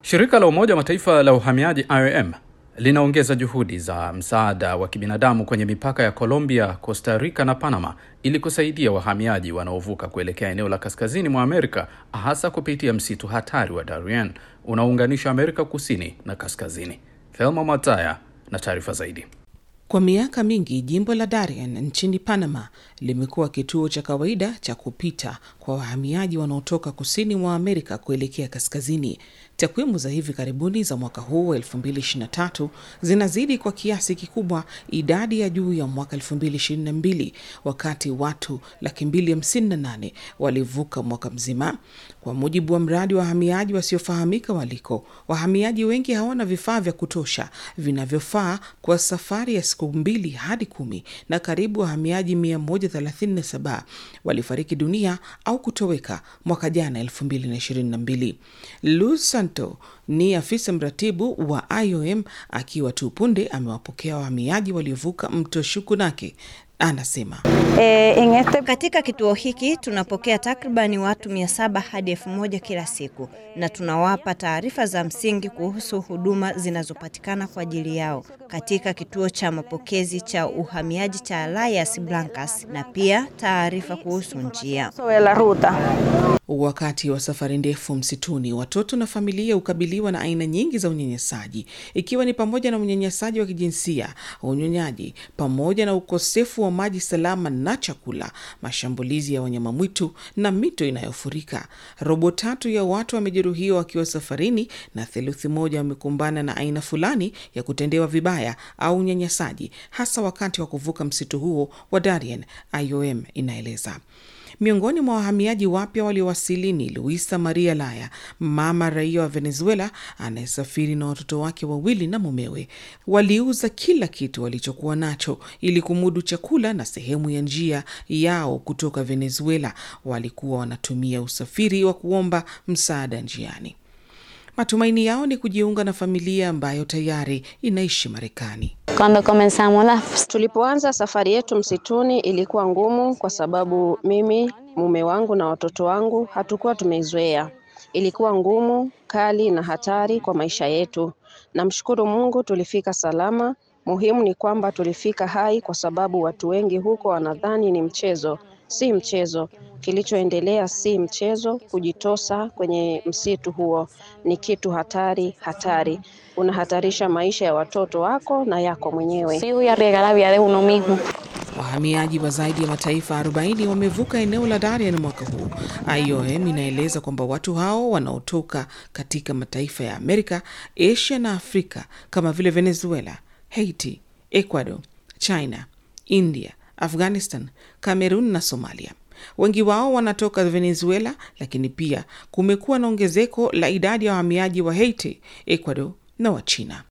Shirika la Umoja wa Mataifa la uhamiaji IOM linaongeza juhudi za msaada wa kibinadamu kwenye mipaka ya Colombia, Costa Rica na Panama ili kusaidia wahamiaji wanaovuka kuelekea eneo la kaskazini mwa Amerika, hasa kupitia msitu hatari wa Darien unaounganisha Amerika kusini na kaskazini. Thelma Mataya na taarifa zaidi. Kwa miaka mingi jimbo la Darien nchini Panama limekuwa kituo cha kawaida cha kupita kwa wahamiaji wanaotoka kusini mwa Amerika kuelekea kaskazini. Takwimu za hivi karibuni za mwaka huu wa 2023 zinazidi kwa kiasi kikubwa idadi ya juu ya mwaka 2022 wakati watu laki mbili hamsini na nane walivuka mwaka mzima. Kwa mujibu wa mradi wa wahamiaji wasiofahamika waliko, wahamiaji wengi hawana vifaa vya kutosha vinavyofaa kwa safari ya siku mbili hadi kumi, na karibu wahamiaji 137 walifariki dunia au kutoweka mwaka jana 2022. Luz Santo ni afisa mratibu wa IOM akiwa tu punde amewapokea wahamiaji waliovuka mto Shukunake. Anasema E, ingete... katika kituo hiki tunapokea takribani watu mia saba hadi elfu moja kila siku na tunawapa taarifa za msingi kuhusu huduma zinazopatikana kwa ajili yao katika kituo cha mapokezi cha uhamiaji cha Las Blancas na pia taarifa kuhusu njia. Wakati wa safari ndefu msituni, watoto na familia hukabiliwa na aina nyingi za unyanyasaji, ikiwa ni pamoja na unyanyasaji wa kijinsia, unyonyaji, pamoja na ukosefu wa maji salama na chakula, mashambulizi ya wanyama mwitu na mito inayofurika. Robo tatu ya watu wamejeruhiwa wakiwa safarini na theluthi moja wamekumbana na aina fulani ya kutendewa vibaya au unyanyasaji, hasa wakati wa kuvuka msitu huo wa Darien, IOM inaeleza. Miongoni mwa wahamiaji wapya waliowasili ni Luisa Maria Laya, mama raia wa Venezuela anayesafiri na watoto wake wawili na mumewe. Waliuza kila kitu walichokuwa nacho ili kumudu chakula na sehemu ya njia yao kutoka Venezuela. Walikuwa wanatumia usafiri wa kuomba msaada njiani. Matumaini yao ni kujiunga na familia ambayo tayari inaishi Marekani. Tulipoanza safari yetu msituni ilikuwa ngumu, kwa sababu mimi, mume wangu na watoto wangu hatukuwa tumeizoea. Ilikuwa ngumu, kali na hatari kwa maisha yetu. Namshukuru Mungu tulifika salama. Muhimu ni kwamba tulifika hai, kwa sababu watu wengi huko wanadhani ni mchezo. Si mchezo. Kilichoendelea si mchezo. Kujitosa kwenye msitu huo ni kitu hatari, hatari. Unahatarisha maisha ya watoto wako na yako mwenyewe. Wahamiaji wa zaidi ya mataifa 40 wamevuka eneo la Darien mwaka huu. IOM inaeleza kwamba watu hao wanaotoka katika mataifa ya Amerika, Asia na Afrika kama vile Venezuela, Haiti, Ecuador, China, India, Afghanistan, Cameroon na Somalia. Wengi wao wanatoka Venezuela, lakini pia kumekuwa na ongezeko la idadi ya wahamiaji wa Haiti, Ecuador na wa China.